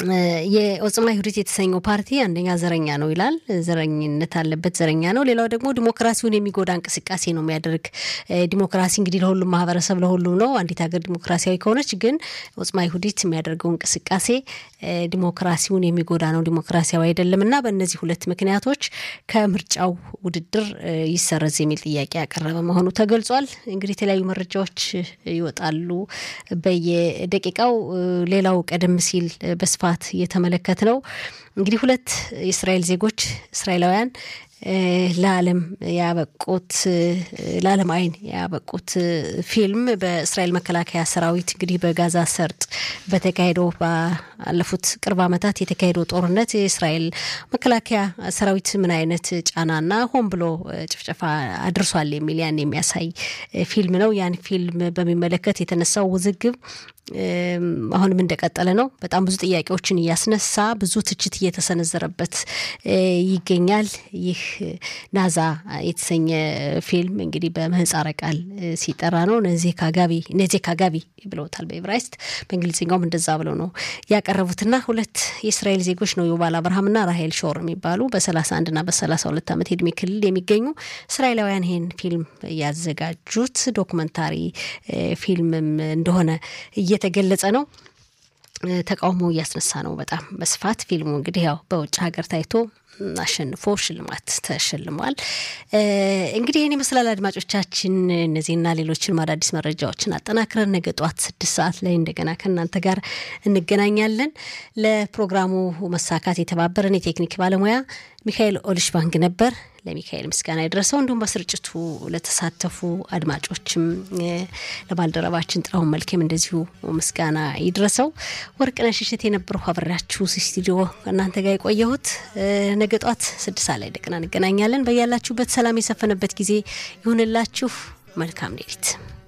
የኦጽማ ይሁዲት የተሰኘው ፓርቲ አንደኛ ዘረኛ ነው ይላል። ዘረኝነት አለበት፣ ዘረኛ ነው። ሌላው ደግሞ ዲሞክራሲውን የሚጎዳ እንቅስቃሴ ነው የሚያደርግ። ዲሞክራሲ እንግዲህ ለሁሉም ማህበረሰብ ለሁሉም ነው። አንዲት ሀገር ዲሞክራሲያዊ ከሆነች ግን ኦጽማ ይሁዲት የሚያደርገው እንቅስቃሴ ዲሞክራሲውን የሚጎዳ ነው፣ ዲሞክራሲያዊ አይደለም እና በእነዚህ ሁለት ምክንያቶች ከምርጫው ውድድር ይሰረዝ የሚል ጥያቄ ያቀረበ መሆኑ ተገልጿል። እንግዲህ የተለያዩ መረጃዎች ይወጣሉ በየደቂቃው። ሌላው ቀደም ሲል በስፋት የተመለከት ነው እንግዲህ ሁለት የእስራኤል ዜጎች እስራኤላውያን ለዓለም ያበቁት ለዓለም አይን ያበቁት ፊልም በእስራኤል መከላከያ ሰራዊት እንግዲህ በጋዛ ሰርጥ በተካሄደው ባለፉት ቅርብ ዓመታት የተካሄደው ጦርነት የእስራኤል መከላከያ ሰራዊት ምን አይነት ጫናና ሆን ብሎ ጭፍጨፋ አድርሷል የሚል ያን የሚያሳይ ፊልም ነው። ያን ፊልም በሚመለከት የተነሳው ውዝግብ አሁንም እንደቀጠለ ነው። በጣም ብዙ ጥያቄዎችን እያስነሳ ብዙ ትችት እየተሰነዘረበት ይገኛል። ይህ ናዛ የተሰኘ ፊልም እንግዲህ በምህፃረ ቃል ሲጠራ ነው። ነዜ ካጋቢ ነዜ ካጋቢ ብለውታል በኤብራይስጥ በእንግሊዝኛውም እንደዛ ብለው ነው ያቀረቡትና ሁለት የእስራኤል ዜጎች ነው ዩቫል አብርሃምና ራሄል ሾር የሚባሉ በሰላሳ አንድና በሰላሳ ሁለት ዓመት የእድሜ ክልል የሚገኙ እስራኤላውያን ይሄን ፊልም ያዘጋጁት ዶክመንታሪ ፊልምም እንደሆነ እየተገለጸ ነው። ተቃውሞ እያስነሳ ነው በጣም በስፋት ፊልሙ እንግዲህ ያው በውጭ ሀገር ታይቶ አሸንፎ ሽልማት ተሸልሟል። እንግዲህ ይህን ይመስላል አድማጮቻችን። እነዚህና ሌሎችን አዳዲስ መረጃዎችን አጠናክረን ነገ ጠዋት ስድስት ሰዓት ላይ እንደገና ከእናንተ ጋር እንገናኛለን። ለፕሮግራሙ መሳካት የተባበረን የቴክኒክ ባለሙያ ሚካኤል ኦልሽ ባንክ ነበር። ለሚካኤል ምስጋና የደረሰው እንዲሁም በስርጭቱ ለተሳተፉ አድማጮችም ለባልደረባችን ጥራውን መልኬም እንደዚሁ ምስጋና ይድረሰው። ወርቅነሽ እሸት የነበረው አብሬያችሁ ስቱዲዮ እናንተ ጋር የቆየሁት። ነገ ጧት ስድስት ሰዓት ላይ እንደገና እንገናኛለን። በያላችሁበት ሰላም የሰፈነበት ጊዜ ይሁንላችሁ። መልካም ሌሊት